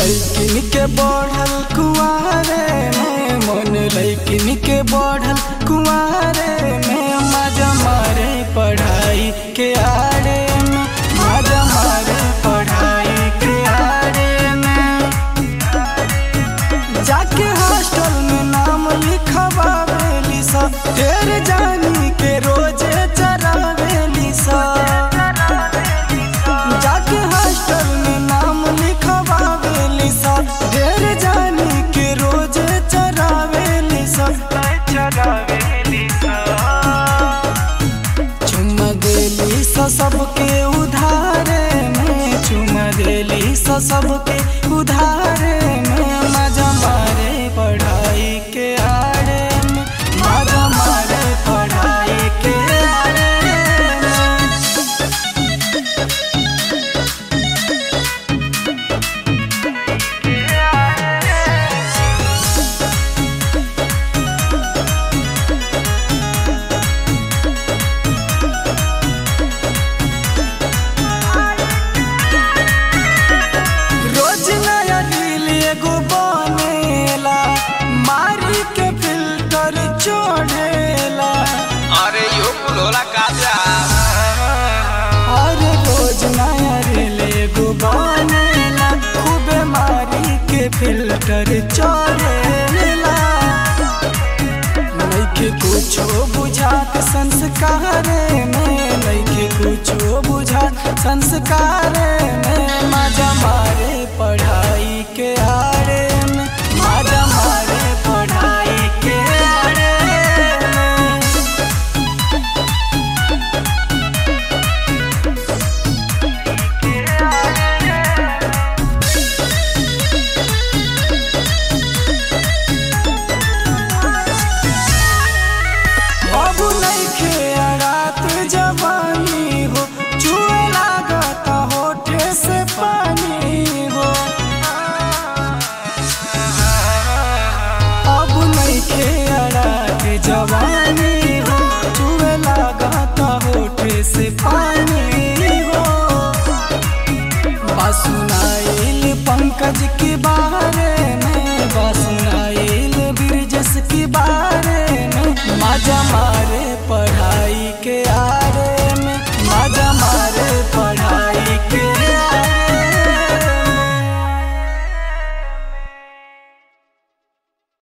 लैकिन के बढ़ल कुआरे में मन लैकिन के बढ़ल कुआरे में मजा मारे पढ़ाई के आड़े में मजा मारे पढ़ाई के आड़े में जाके हॉस्टल में नाम लिखवावेली सा ढेर जानी के रोजे चरावेली सा जाके हॉस्टल में नाम लिखवावेली सा ढेर जानी के रोजे चरावेली सा चुम्मा देली सा सबके उधारे में चुम्मा देली सा सबके उधारे में मजा मारे पढ़ाई के आड़े में मजा मारे पढ़ाई के आड़े में रोज नया रील एगो बनेला मारी के फिल्टर छोड़ेला अरे यो कुलोला काजा और रोज नया रील एगो बनेला खूबे मारी के फिल्टर छोड़ेला नइखे कुछो बुझात संस्कार में नइखे कुछो बुझात संस्कार में मजा मारे पढ़ाई के आ